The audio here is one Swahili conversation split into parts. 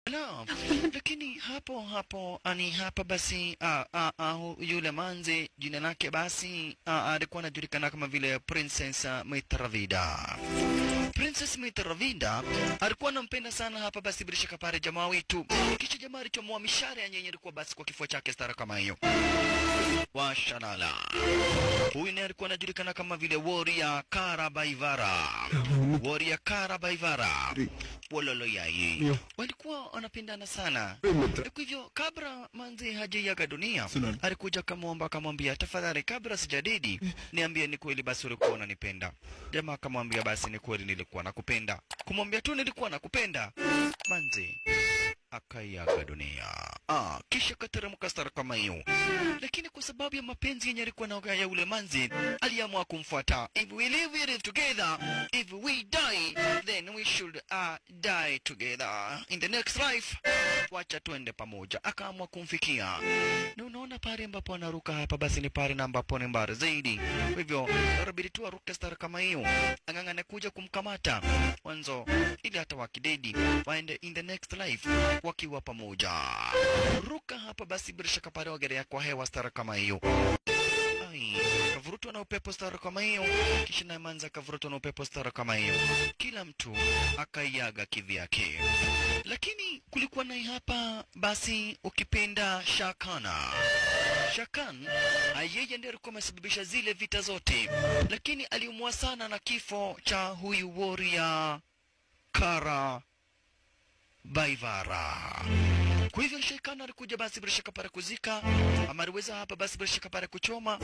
Naam, lakini hapo hapo ani hapa basi a, a, a, yule manze jina lake basi a, alikuwa anajulikana kama vile Princess Mitravida. Princess Mitravida alikuwa anampenda sana hapa basi bila shaka pale jamaa wetu, kisha jamaa alichomoa mishare ya nyenye ilikuwa basi kwa kifua chake stara kama hiyo washalala. Huyu naye alikuwa anajulikana kama vile Warrior Karabaivara, Warrior Karabaivara wololo yai walikuwa wanapendana sana. Kwa hivyo kabla manzi hajaiaga dunia, alikuja kamwomba akamwambia, tafadhali, kabla sijadedi, niambie ni kweli basi ulikuwa unanipenda. Jamaa akamwambia, basi ni kweli nilikuwa nakupenda. Kumwambia tu nilikuwa nakupenda, manzi akaiaga dunia. Ah, kisha kateremka stara kama hiyo, lakini kwa sababu ya mapenzi yenye alikuwa na ya ule manzi, aliamua kumfuata. If we live, we live together. If we die, then we should uh, die together in the next life. Wacha tuende pamoja. Akaamua kumfikia, na unaona pale ambapo anaruka hapa, basi ni pale na ambapo ni mbali zaidi. Kwa hivyo inabidi tu aruke stara kama hiyo, ang'ang'ane kuja kumkamata mwanzo, ili hata wakidedi waende in the next life wakiwa pamoja. Ruka hapa basi, bila shaka pale wagelea kwa hewa stara kama hiyo. Ai, kavurutwa na upepo stara kama hiyo, kisha naye manza akavurutwa na upepo stara kama hiyo, kila mtu akaiaga kivyake. Lakini kulikuwa naye hapa basi, ukipenda Shakana Shakan yeye ndiye alikuwa amesababisha zile vita zote, lakini aliumwa sana na kifo cha huyu warrior Kara Baivara. Kwa hivyo Shekana alikuja basi bila shaka pale kuzika, ama aliweza hapa basi bila shaka pale kuchoma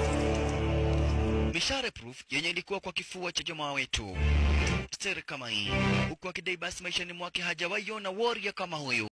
mishare proof yenye ilikuwa kwa kifua cha jamaa wetu Steri kama hii, huku akidai basi maishani mwake hajawahi ona warrior kama huyu.